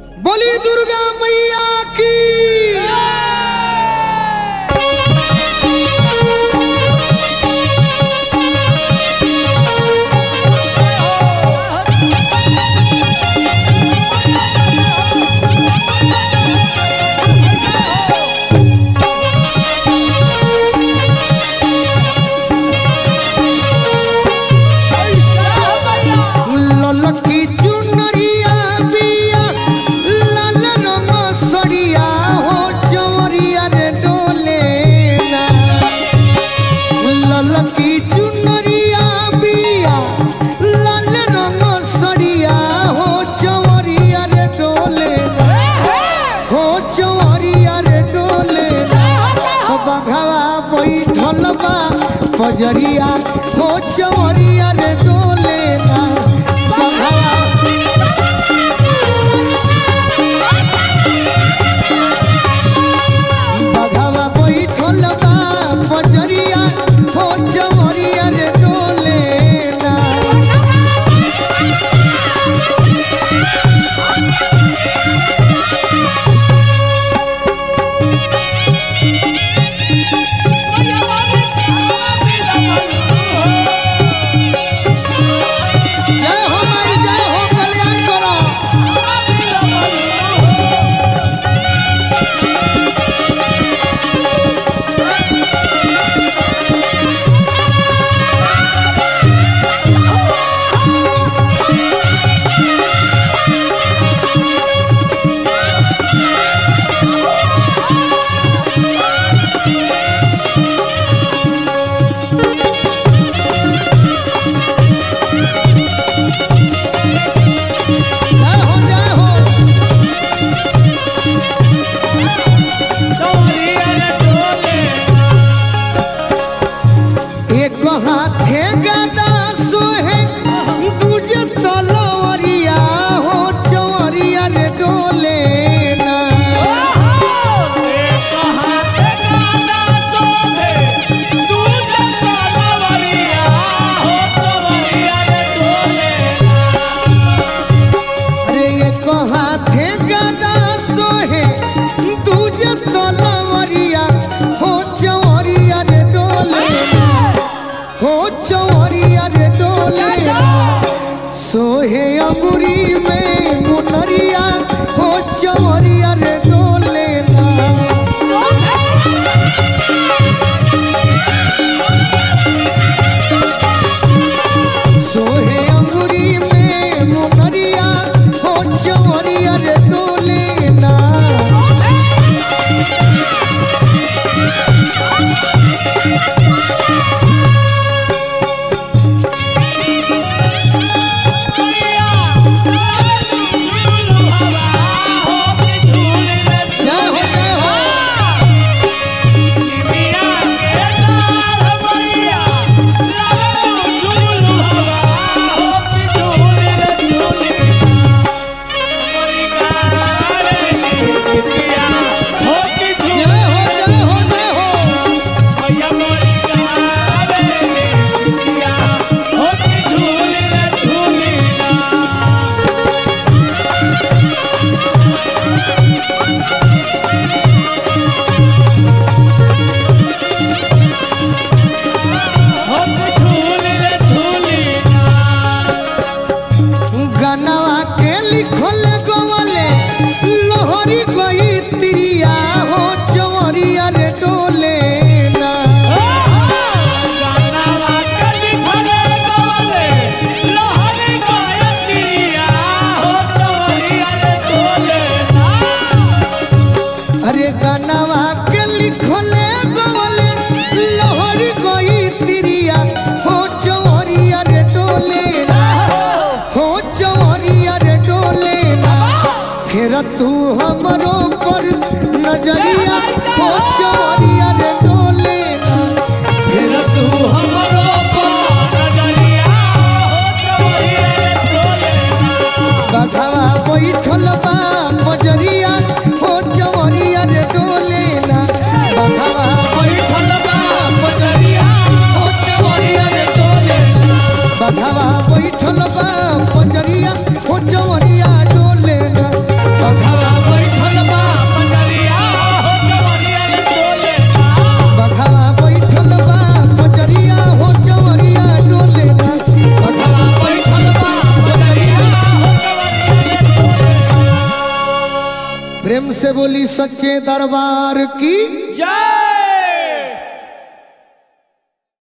बोली दुर्गा मैया की ललकी चुनरिया बिया लाल रंग सड़िया हो चवरिया रे डोले ना ललकी चुनरिया बिया लाल रंग सड़िया हो चवरिया रे डोले ना हो चवरिया रे डोले ना हो बघवा बैठल बा बजरिया हो चवरिया रे डोले ना बघवा बघवा बैठल बा बजरिया हो चवरिया रे डोले ना जय हो माई जय हो कल्याण करो जय हो जय हो एक हाथे गदा सोहे दूजे तलवरिया हो चवरिया रे डोले ना अरे एक हाथे गदा सोहे दूजे तलवरिया हो चवरिया रे डोले ना हो चवरिया रे डोले ना सोहे अंगुरी में मुनरिया हो चवरिया रे डोले ना सोहे अंगुरी में मुनरिया हो चवरिया रे डोले ना जय हो जय हो जय हो जय हो जय हो गनवा के लिखल गवले लोहरी गई तिरिया हो चवरिया रे डोले ना अरे गनवा के लिखल गवले लोहरी गई तिरिया हो चवरिया रे डोले ना हो चवरिया रे डोले ना फिर तू हमरो पर नजरिया हो चवरिया रे डोले ना फिर तू हमरो पर बघवा बैठल बा बजरिया हो चवरिया रे डोले ना बघवा बैठल बा बजरिया हो चवरिया रे डोले ना बघवा बैठल बा बजरिया हो चवरिया डोले ना प्रेम से बोली सच्चे दरबार की जय